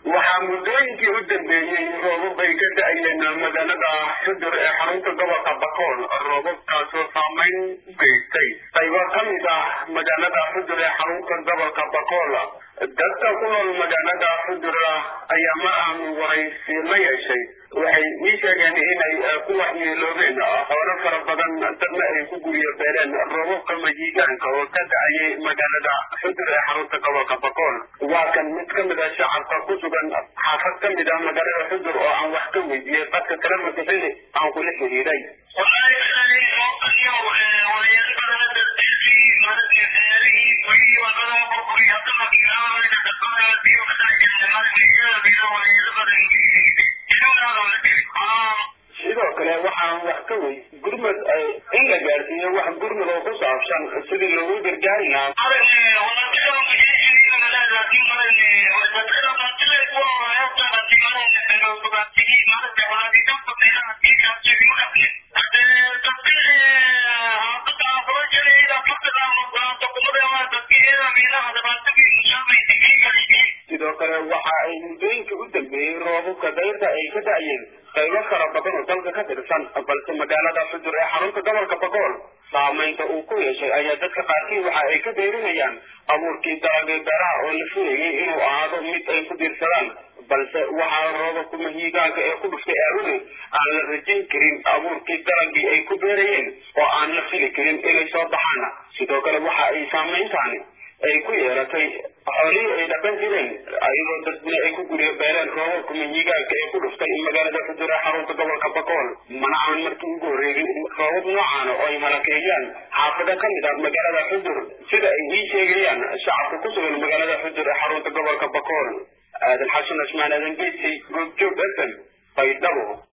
waxaa muddooyinkii u dambeeyey roobab ay ka da-ayeen magaalada xudur ee xarunta gobolka bakool roobabkaasoo saameyn u geystay qaybo ka mid ah magaalada xudur ee xarunta gobolka bakool dadka ku nool magaalada xudur ayaa ma aanu waraysi la yeeshay waxay ii sheegeen inay ku waxyeeloobeen xoolo fara badan dadna ay ku guryo beereen roobabka majiigaanka oo ka da-ayay magaalada xudur ee xarunta gobolka bakool waa kan mid ka mid a shacabka ku sugan xaafad ka mid ah magaalada xudur oo aan wax ka weydiiyey dadka telefonka xili aan kula xiriiray sidoo kale waxaan wax ka wey gurmad in la gaarsiiyo wax gurmad oo ku saabsan sidii loogu gargaari lahaa sidoo kale waxa ay muddooyinkii u dambeeyey roobabka dayrta ay ka da-yeen qaybo fara badan oo dalka ka tirsan balse magaalada xudur ee xarunta gobolka bakool saameynta uu ku yeeshay ayaa dadka qaarkii waxa ay ka dayrinayaan abuurkii dalagay beeraha oo la filayay inuu ahaado mid ay ku diirsadaan balse waxaa roobabka mahiigaanka ee ku dhuftay aawadeed aan la rajayn karin abuurkii dalagii ay ku beerayeen oo aan la fili karin inay soo baxaan sidoo kale waxa ay saameyntaani ay ku yeelatay xoolihii ay dhaqan jireen ayadoo dadna ay ku guryo beereen roobabka mahiigaanka ee ku dhuftay magaalada xudur ee xarunta gobolka bakool mana aan markii ugu horreeyay roobab noocaana oo ay halakeeyaan xaafado ka mid ah magaalada xudur sida ay ii sheegayaan shacabka ku sugan magaalada xudur ee xarunta gobolka bakool aadan xasan cismaan aadan geedsi goobjoog f m baydhabo